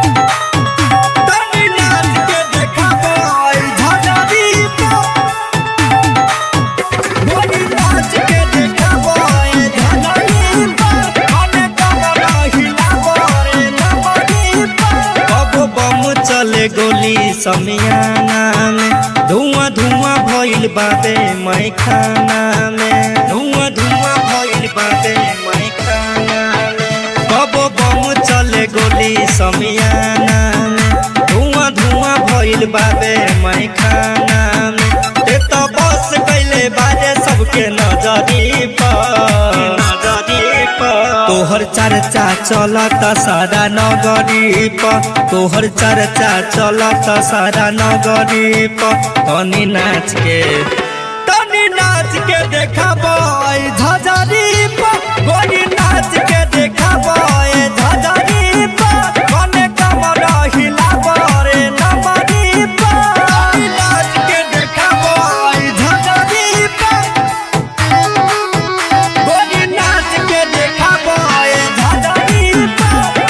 तनी नाच के देखाबो आई झझरी पर गोरी नाच के देखाबो आई झझरी पर हमें कमर हिलाबो रे नमरी पर कबो बम चले गोली समियाना में धुआं धुआं भइल बाबे मैं खाना में धुआं धुआं भइल बाबे मैं खाना में कबो बम चले गोली समियाना में धुआं धुआं भइल बाबे मैं खाना में ते तो बस कैले बाजे सबके नजरी पर नजरी पर तोहर चर्चा चलत सारा नगरी पर तोहर चर्चा चलत सारा नगरी पर तनी नाच के तनी नाच के देखाबो आई झझरी पर गोरी नाच के देखाबो आई झझरी पर कने कमर हिलाबो रे नमरी पर तनी नाच के देखाबो आई झझरी पर गोरी नाच के देखाबो आई झझरी पर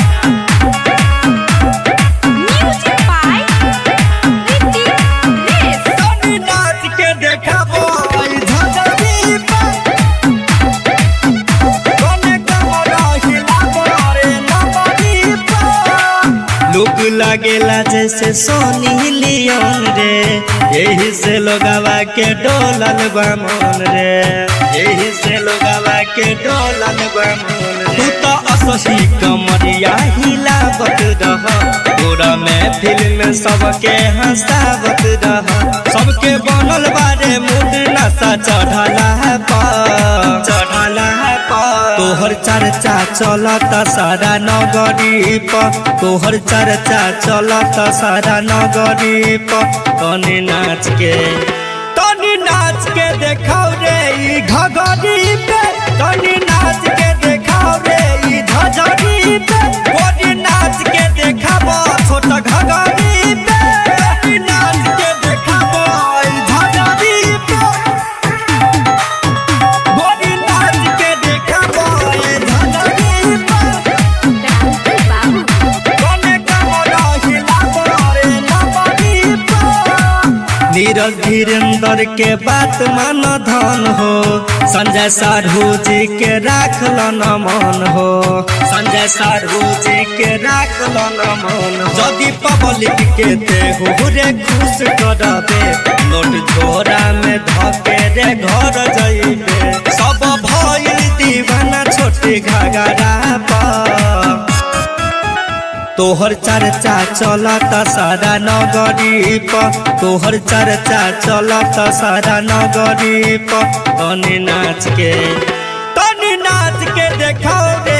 Music by Ricky Reyes. तनी नाच के देखाबो आई झझरी पर कने कमर हिलाबो रे नमरी पर लोग लागेला जैसे सोनी लियोन रे यही से लोगवा के डोलल बा मन रे यही से लोगवा के डोलल बा मन रे तू तो असही कमरिया हिलावत रह पूरा में फिल्म सबके हंसावत रह सबके बनल बारे मूड नशा चढ़ला पर चढ़ला पर तोहर चर्चा चलत सारा नगरी पर तोहर चर्चा चलत सारा नगरी पर तनी नाच के तनी नाच के देखाओ रे ई घगरी पे तनी नाच के देखाओ रे ई झझरी पे गोरी नाच के देखाबो छोट घगरी पे तनी नाच के देखाबो ई झझरी पे गोरी नाच के देखाबो ई झझरी पे Rantu Babu. कने कमर हिलाबो रे नमरी पर नीरज धीरेन्द्र के बात मान धन हो संजय साधु जी के राखल न मन हो संजय साधु जी के राखल न मन हो यदि पब्लिक के देहु रे खुश करबे नोट झोरा में धके रे घर जइबे सब भइल दीवाना छोटे घगरा पर तोहर चर्चा चलत सारा नगरी पर तोहर चर्चा चलत सारा नगरी पर तनी नाच के तनी नाच के देखाओ रे